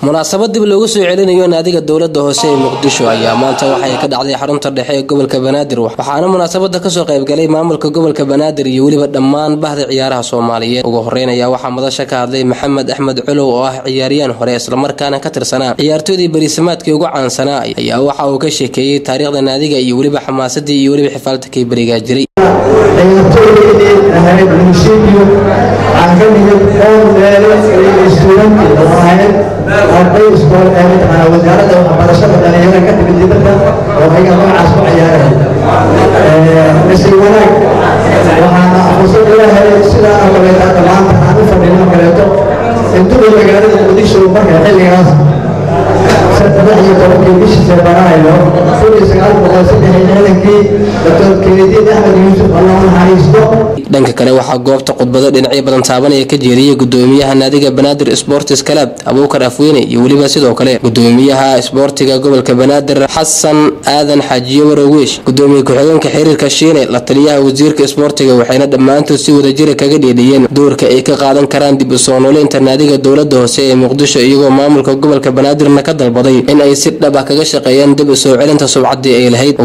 munaasabad dib loogu soo celinayo naadiga dowlada hoose ee muqdisho ayaa maanta waxay ka dhacday xarunta dhexe ee gobolka banaadir waxaana munaasabada kasoo qaybgalay maamulka gobolka banaadir iyo weliba dhammaan bahda ciyaaraha soomaaliyeed ugu horeyn ayaa waxaa madasha ka hadlay maxamed axmed culow oo ah ciyaariyaan hore islamarkaana ka tirsanaa ciyaartoydii beriisamaadkii ugu caansanaa ayaa waxa uu ka sheekeeyey taariikhda naadiga iyo weliba xamaasadii iyo weliba xifaaltakii berigaa jiray ciyaartooydii ahayd munishibiyo waxaa ka nimid dhowr meelo istuudanti oo ahayd arday iskool ee mataqaana wasaaradda waxbarashada dhalinyarada ka timid dibadda oo ayaga magacaas ku ciyaaraya nasiib wanaag waxaana fursad ila helay sidaa oo kaleeto hadda maanta aan u fadhino oo kaleeto intuba magaalada muqdisho marka xilligaas saddex iyo tobankii bishii seebanahayo kun iyo sagaal boqol saddex iyo lixdankii doctor keediid axmed yuusuf allah u naxariisto dhanka kale waxaa goobta khudbado dhinacyo badan taabanaya ka jeediyey gudoomiyaha naadiga banaadir sports club abuukar afweyne iyo weliba sidoo kale gudoomiyaha isboortiga gobolka banaadir xasan aadan xaajiye waroweesh gudoomiye ku-xigeenka xiriirka shiine la taliyaha wasiirka isboortiga waxayna dhammaantood si wadajira kaga dheedhiyeen doorka ay ka qaadan karaan dib u soo nooleynta naadiga dowlada hoose ee muqdisho iyagoo maamulka gobolka banaadirna ka dalbaday in ay si dhab ah kaga shaqeeyaan dib u soo celinta subcaddii ay lahayd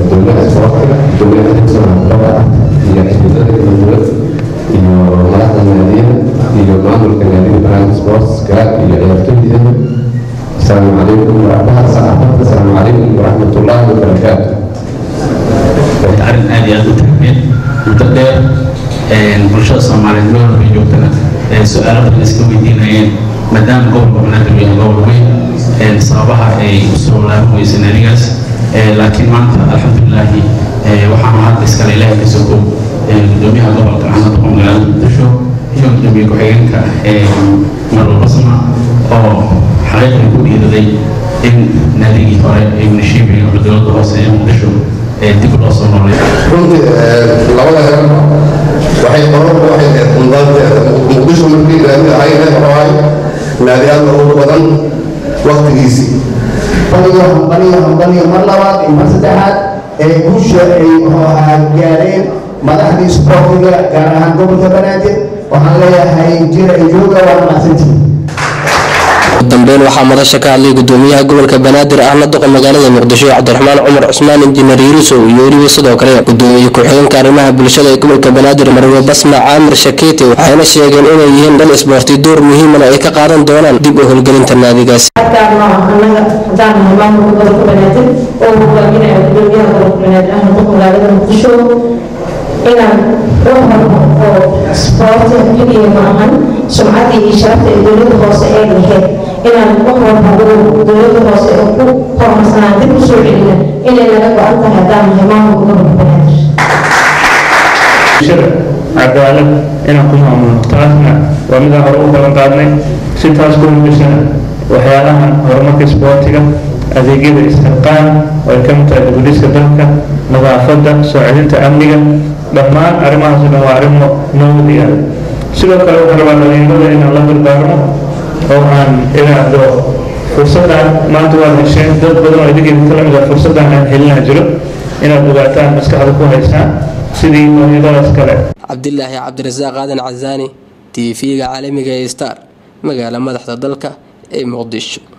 iyo xisbiyada dowlad iyo madaxda naadiyada iyo maamulka naadiga brand sportska iyo ciyaartooyda asalaamu calaykum waraxmaha saxaafadda asalaamu calaykum waraxmatullaahi wabarakaatu arrin aad iyo aad u tagmeen muddo dheer bulshada soomaaliyeed meel walba joogtana su-aalo badan iska weydiinayeen maadaama gobolka banaadir uu yahay gobol weyn sababaha ay usoo laaban weysay naadigaas laakiin maanta alxamdulilaahi waxaanu hadda iskale ilaahay ka sokow gudoomiyaha gobolka canada oo magaalada muqdisho iyo gudoomiye ku-xigeenka marwal basma oo xaqiiqdii ku dhiiraday in naadigii hore ee munishibiga oo dowladda hoose ee muqdisho dib loo soo noolay runtii labada heer waxay qoran waxay ahayd qundaanteeda muqdisho markii naadi ahayd waxaay naadiyaadna ugu badan waqtigiisii baniyo hambaniyo hambaniyo mar labaad iyo mar saddexaad ee guusha ay gaareen madaxdii isboortiga gaar ahaan gobolka banaadir waxaan leeyahay jira jooga waa mahadsantihiin dambeyn waxaa madasha ka hadlay gudoomiyaha gobolka banaadir ahna doqa magaalada muqdisho cabdiraxmaan cumar cusmaan injineer yurusow iyo weliba sidoo kale gudoomiye ku-xigeenka arrimaha bulshada ee gobolka banaadir marwe basma caamir shakeete waxayna sheegeen inay yihiin dhal isboorti door muhiimana ay ka qaadan doonaan dib u howlgelinta naadigaas anaga hadaan maamulka gobolka banaadir oo hogaaminaya gudoomiyaha gobolka banaadir ahna doqa magaalada muqdisho inaan wax walba oo isboorti keliya ma ahan sumcaddii iyo sharafta ee dowladda hoose ee lahayd inaan wax walba uu dowladda hoose ee ku horumarsanaan dib u soo celina inay naga go-an tahay haddaan nahay maamulka gobolka banaadir cadaalad inaan ku maamulno taasna waa midaan hore u balan qaadnay si taas ku hubisana waxyaalahan horumarka isboortiga adeegyada istirqaan oo ay ka mid tahay dibudhiska dalka nadaafadda soo celinta amniga dhammaan arrimahaas dhan waa arrimo nabad iyo sidoo kale waxaan rabaa dhalinyarada inaan la dardaarmo oo aan iraahdo fursaddan maanta waad hesheen dad badan oo idinkeeda ka lamid ah fursaddan aan helinaa jiro inaad ogaataan maskaxda ku haysaan sidii dhalinyaradaas kale cabdilaahi cabdirasaaq aadan casaani t v-ga caalamiga ee star magaala madaxda dalka ee muqdisho